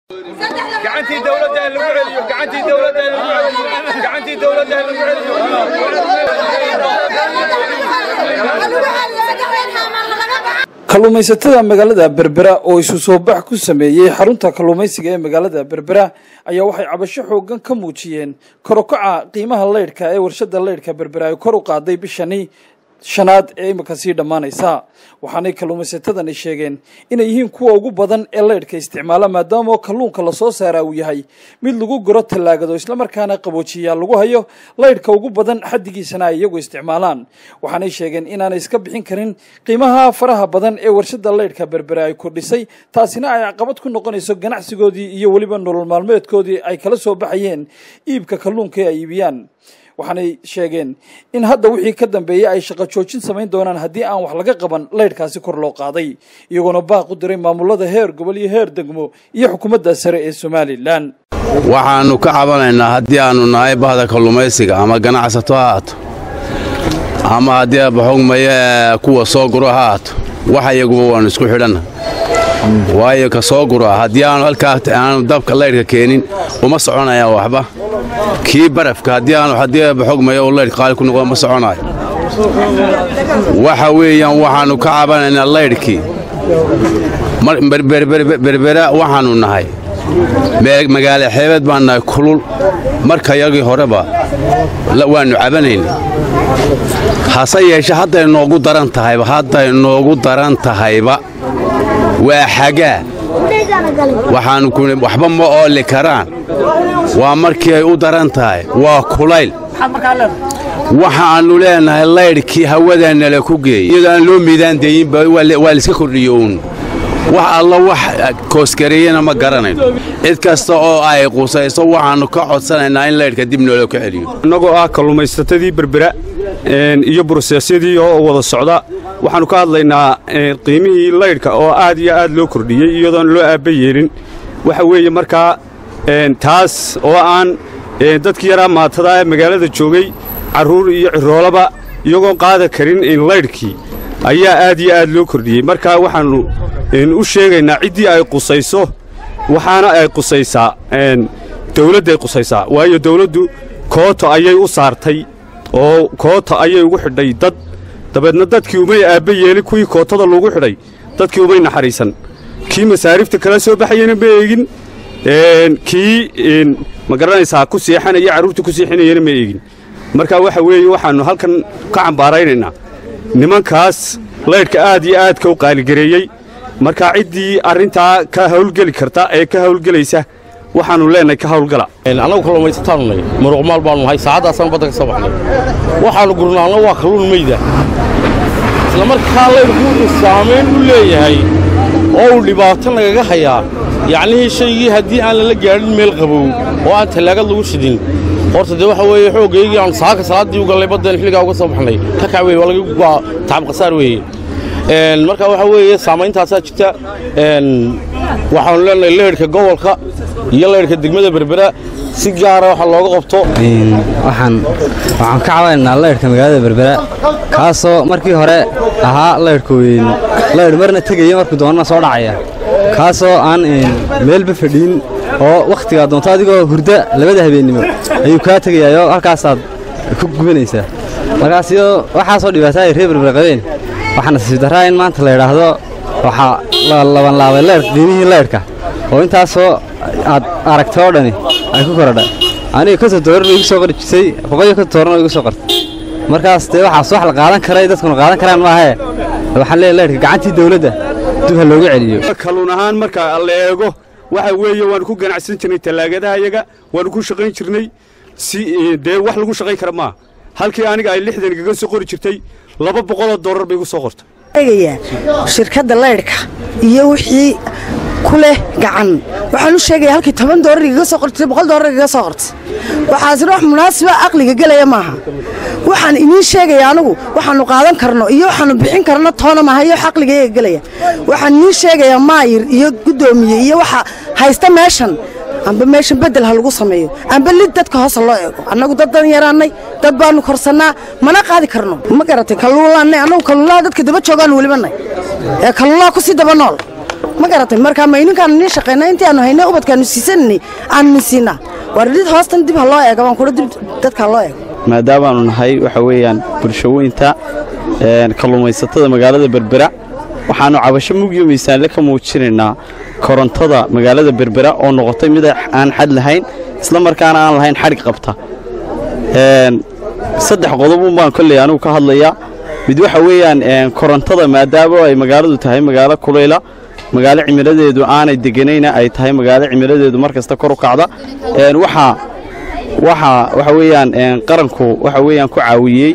gacantii dawladda lagu celiyo gacantii dawladda lagu celiyo gacantii dawladda lagu kalluumaysatada magaalada berbera oo isu soo bax ku sameeyey xarunta kalluumaysiga ee magaalada berbera ayaa waxay cabasho xoogan ka muujiyeen korokaca qiimaha leydhka ee warshada leydhka berbera ay kor u qaaday bishani shanaad ee imika sii dhammaanaysa waxaanay kalluumaysatadani sheegeen inay yihiin kuwa ugu badan ee leydhka isticmaala maadaama kalluunka lasoo saaraa uu yahay mid lagu guro tallaagado islamarkaana qaboojiyaa lagu hayo leydhka ugu badan xaddigiisana ay iyagu isticmaalaan waxaanay sheegeen inaanay iska bixin karin qiimaha faraha badan ee warshada leydhka berbere ay kordhisay taasina ay caqabad ku noqonayso ganacsigoodii iyo weliba nolol maalmeedkoodii ay kala soo baxayeen iibka kalluunka ee ay iibiyaan waxaanay sheegeen in hadda wixii ka dambeeyey ay shaqo joojin samayn doonaan haddii aan wax laga qaban leydhkaasi kor loo qaaday iyagoona baaq u diray maamulada heer gobol iyo heer degmo iyo xukuumadda sare ee somalilan waxaannu ka cabanaynaa haddii aannu nahay bahda kalluumaysiga ama ganacsato ha haato ama haddii abaxogmaya kuwa soo guro ha haato wax iyaguba waannu isku xidhanna waayo ka soo gura haddii aanu halkaa aanu dabka leydhka keenin uma soconayaan waxba kii barafka haddii aanu haddii abaxogmaya uu leydhka qaali ku noqdo ma soconayo waxa weeyaan waxaannu ka cabanaynaa leydhkii berbera waxaannu nahay magaala xeebeed baan nahay kulul marka yagii horeba waannu cabanaynay hase yeeshe hadday noogu daran tahayba hadday noogu daran tahayba waa xagaa waxaannu ku waxba ma ooli karaan waa markii ay u daran tahay waa kulayl waxaannu leenahay laydhkii hawadaannala ku geeyey iyadoo aan loo miidaandayinba waa laiska kordhiyo uun wax alla wax koosgareeyana ma garanayno cid kasta oo ay qusayso waxaannu ka codsanaynaa in laydhka dib noolo ka celiyo innagoo ah kalluumaysatadii berbera iyo buroseesyadii oo wada socda waxaannu ka hadlaynaa qiimihii laydhka oo aad iyo aad loo kordhiyey iyadoon loo aabba yeelin waxa weeye markaa taas oo aan dadkii yaraa maatada ee magaalada joogay carruur iyo ciroolaba iyagoon qaada karin laydhkii ayaa aad iyo aad loo kordhiyey markaa waxaannu u sheegaynaa ciddii ay qusayso waxaana ay qusaysaa dawladday qusaysaa waayo dawladdu kooto ayay u saartay oo koota ayay ugu xidhay dad dabeedna dadkii umay aabba yeelin kuwii kootada lagu xidhay dadkii umay naxariisan kii masaariifta kala soo baxayana ma eegin kii ma garanaysaa ku seexanaya carruurta ku seexinayana ma eegin marka waxa weeye waxaannu halkan ka cambaaraynaynaa nimankaas laydhka aad iyo aadka u qaaligareeyey marka ciddii arrintaa ka hawlgeli karta ee ka hawlgelaysa waxaannu leenahay ka hawlgala annagu kalluumaysataannu nahay muruqmaal baannu nahay saacaddaasaan badda ka soo baxnay waxaannu gurnaanna waa kalluun meyda isla markaa laydhku wuxuu saamayn u leeyahay oo uu dhibaato nagaga hayaa yacnihii shaygii haddii aan lala gaadhin meel qabow oo aan tallaagad lagu shidin horta dee waxa weeye xooggaygii aanu saaka salaaddii u gallay baddeen xilligaa uga soo baxnay ka kac weye waa laga waa tacab khasaar weeye marka waxaa weeye saammayntaasaa jirta waxaannu leenahay leydhka gobolka iyo leydhka degmada berbera si gaara waxa looga qabto waxaan waxaan ka cabanaynaa leydhka magaalada berbera kaasoo markii hore ahaa leydhka weyn leydh marna tegaya markuu doonana soo dhacaya kaasoo aan meelba fadhiin oo wakhtigaa doonto adigoo hurda labada habeennimo ayuu kaa tegayaayoo halkaasaad ku gubanaysaa markaas iyadoo waxaasoo dhibaata ay reer berbera qabeen waxaa nasiib darraa in maanta la yidhaahdo waxaa la labanlaabay leydh qiimihii leydhka oo intaasoo aad aragtay oo dhani ay ku korodha aniga konton doolar bay igu soo qori jirtay boqoliyo konton doolarna way igu soo qortay markaas dee waxaas wax la qaadan karay dadkuna qaadan karaan maahee waxaan leeyahay leydhka gacantii dawladda dib ha loogu celiyo kalluun ahaan marka la eego waxa weeye waannu ku ganacsan jirnay tallaagadaha yaga waannu ku shaqayn jirnay si dee wax lagu shaqayn kara maaha halkii aniga ay lixdan igaga soo qori jirtay laba boqoloo doolar bay igu soo qortay shirkadda leydhka iyo wixii ku leh gacan waxaan u sheegaya halkii toban doolar igaga soo qortay boqol doolar igaga soo qortay waxaasina wax munaasiba aqliga gelaya maaha waxaan idiin sheegaya anigu waxaannu qaadan karno iyo waxaannu bixin karno toona maaha iyo wax aqligayga gelaya waxaan idiin sheegayaa maayir iyo guddoomiye iyo waxa haysta meeshan amba meeshan beddel ha lagu sameeyo amba lid dadka hoose loo eego annagu dad dan yaraannay dad baannu korsannaa mana qaadi karno ma garatay kalluulaannay annagu kalluulaha dadka daba joogaannu weliba nay ee kalluulaha ku sii daba nool ma garatay marka ma ininkaanu nii shaqayna intii aanu haynay ubadkaanu siisananay aanu nin siinaa war dhid hoostan dib ha loo eego baan kula dib dadka ha loo eego maadaamaanu nahay waxa weeyaan bulshaweynta kalluumaysatada magaalada berbera waxaannu cabasho mugyo miisaanle ka muujinaynaa korontada magaalada berbera oo noqotay mid aan xad lahayn isla markaana aan lahayn xadhig qabta saddex qodobun baan kolley anugu ka hadlayaa mid waxa weeyaan korontada maadaama ay magaaladu tahay magaalo kulayla magaalo cimiladeedu aanay deganayna ay tahay magaalo cimiladeedu mar kasta kor u kacda waxaa waxa waxa weeyaan qaranku waxa weeyaan ku caawiyey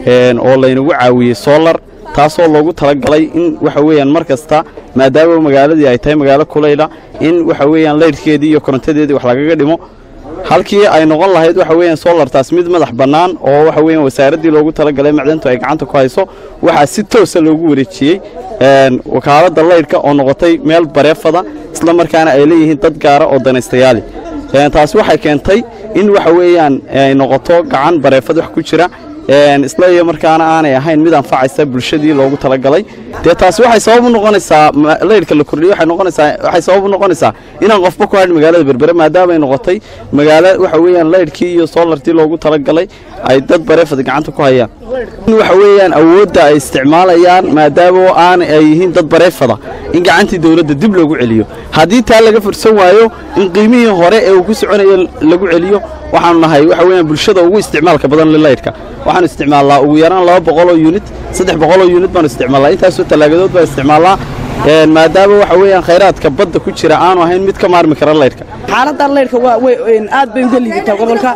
oo laynagu caawiyey solar taasoo loogu talagalay in waxa weeyaan mar kasta maadaama magaaladii ay tahay magaalo kulayla in waxa weeyaan laydhkeedii iyo korontadeedii wax lagaga dhimo halkii ay noqon lahayd waxa weeyaan solartaas mid madax bannaan oo waxa weeyaan wasaaraddii loogu talagalay macdantu ay gacanta ku hayso waxaa si toosa loogu wareejiyey wakaaladda laydhka oo noqotay meel bareefada isla markaana ay leeyihiin dad gaara oo danaystayaali taasi waxay keentay in waxa weeyaan ay noqoto gacan bareefad wax ku jira isla iyo markaana aanay ahayn mid anfacaysa bulshadii loogu talagalay dee taasi waxay sabab u noqonaysaa laydhka la kordhiyo waxay noqonaysaa waxay sabab u noqonaysaa inaan qofba ku hadhin magaalada berbere maadaama ay noqotay magaalo waxa weeyaan laydhkii iyo soolartii loogu talagalay ay dad bareefad gacanta ku hayaan in waxa weeyaan awoodda ay isticmaalayaan maadaama aan ay yihiin dad bareefada in gacantii dawladda dib loogu celiyo haddii taa laga fursan waayo in qiimihii hore ee uu ku soconayo lagu celiyo waxaanu nahay waxa weeyaan bulshada ugu isticmaalka badan lilaydhka waxaanu isticmaalnaa ugu yaraan laba boqoloo yunit saddex boqoloo yunit baanu isticmaalnaa intaasoo tallaagadood baan isticmaalnaa maadaama waxa weeyaan khayraadka badda ku jira aanu ahayn mid ka maarmi kara laydhka xaaladda laydhka waa aad bay uga liidataa gobolka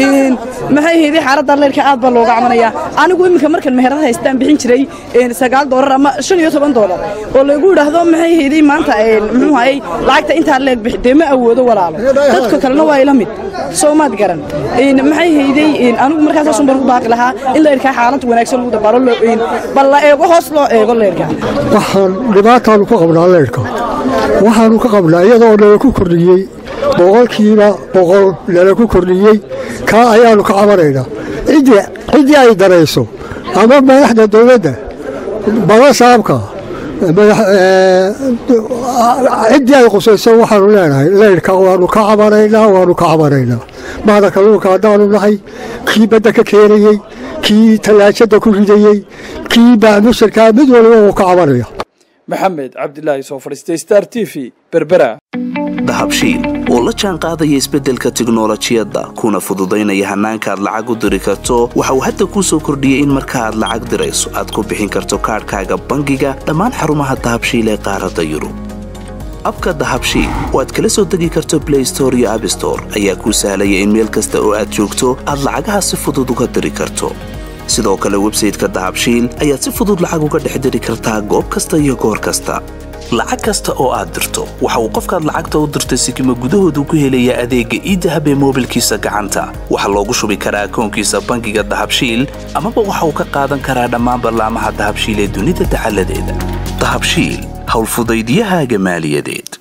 maxay hayday xaaladda laydhka aad baa looga camanayaa anigu iminka markan meherad haystaan bixin jiray sagaal doolar ama shan iyo toban doolar oo laygu idhaahdo maxay hayday maanta muxuu hayay lacagta intaa leeg bixi dee ma awoodo walaalo dadka kalena waa ila mid soo maad garan maxay hayday anigu markaasaasun baan ku baaqi lahaa in laydhkaa xaalad wanaagsan lagu dabaalo bal la eego hoos loo eego laydhka waxaan dhibaataanu ka qabnaa leydhka waxaanu ka qabnaa iyadoo nala ku kordhiyey boqolkiiba boqol nala ku kordhiyey kaa ayaannu ka cabanaynaa ciddii ay darayso ama madaxda dawladda badasaabka ciddii ay qusayso waxaanu leenahay leydhka waannu ka cabanaynaa waannu ka cabanaynaa mahda kalluunka haddaanu nahay kii badda ka keenayey kii tallaajadda ku ridayey kii baamusharkaa mid waliba wuu ka cabanaya maxamed cabdilaahi soo fadhiistay star t v berbera dahabshiil oo la jaan qaadaya isbeddelka tiknolojiyadda kuna fududaynaya hannaanka aad lacag u diri karto waxa uu hadda kuu soo kordhiyey in marka aad lacag dirayso aad ku bixin karto kaadhkaaga bangiga dhammaan xarumaha dahabshiil ee qaaradda yurub abka dahabshiil oo aad kala soo degi karto blay store iyo abstore ayaa kuu sahlaya in meel kasta oo aad joogto aad lacagaha si fudud uga diri karto sidoo kale websayteka dahabshiil ayaad si fudud lacag uga dhex diri kartaa goob kasta iyo goor kasta lacag kasta oo aad dirto waxa uu qofkaad lacagta u dirtay sikima gudahoodu ku helayaa adeegga iidahab ee moobilkiisa gacanta waxaa loogu shubi karaa akoonkiisa bangiga dahabshiil amaba waxa uu ka qaadan karaa dhammaan ballaamaha dahabshiil ee dunida dacaladeeda dahabshiil howlfudaydyahaaga maaliyadeed